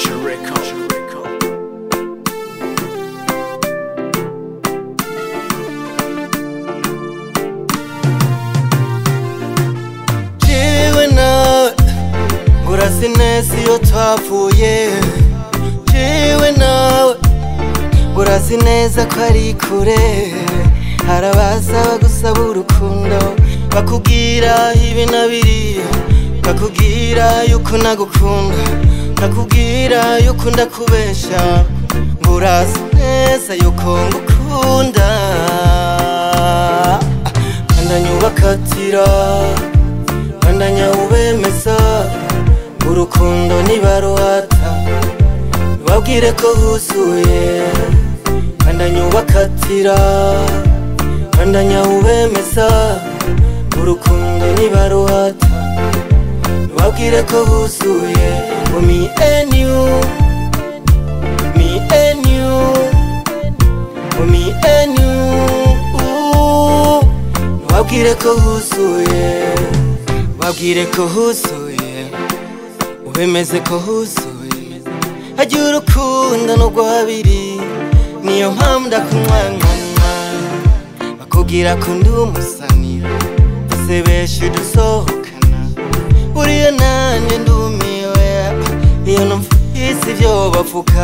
Culture Record. jewe nawe ngurasi neza iyo twavuye jewe nawe ngurasi neza ko ari kure harabaza bagusaba urukundo bakubwira ibi na biriya bakubwira yuko nagukunda bakubwira yuko ndakubesha ngurasi neza yuko ngukunda bandanyubakatira bandanya ubemeza urukundo nibaruhata babwire ko huzuye bandanya ubakatira bandanya ubemeza urukundo nibaruhata babwire ko huzuye ngo me and you me and you ngo me and you ooh. babwire ko huzuye babwire ko huzuye ubemeze ko huzuye hagira urukundo n'ubwo habiri niyo mpamvu ndakumwankana bakubwira ko ndi umusanira bose benshi dusohokana buriya nanjye ndumiwe iyo numvise ibyo bavuga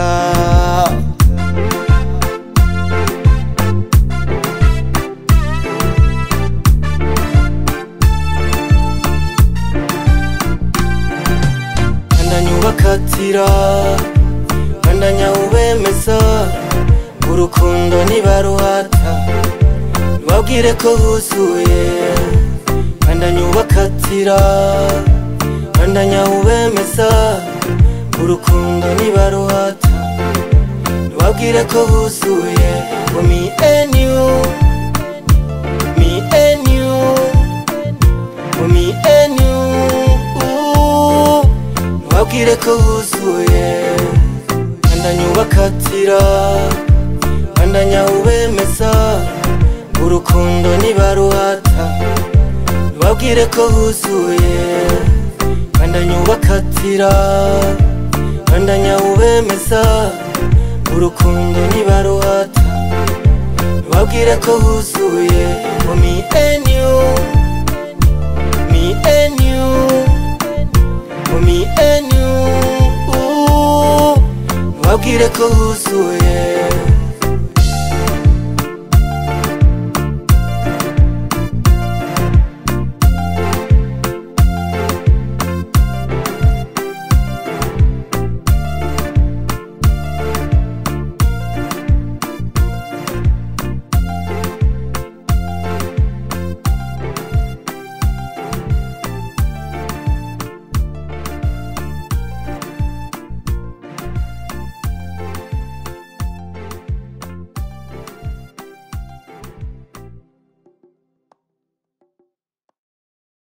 bandanya ubakatira bandanya ubemeza urukundo nibaruhata babwire ko huzuye bandanya ubakatira bandanya ubemeza urukundo nibaruhata babwire ko huzuye ngo me and you me and you ngo me and you ooh. babwire ko huzuye bandanya ubakatira bandanya ubemeza urukundo nibaruhata babwire ko huzuye bandanya ubakatira bandanya ubemeza urukundo nibaruhata babwire ko huzuye ngo me and you me and you for me and you ooh, babwire ko huzuye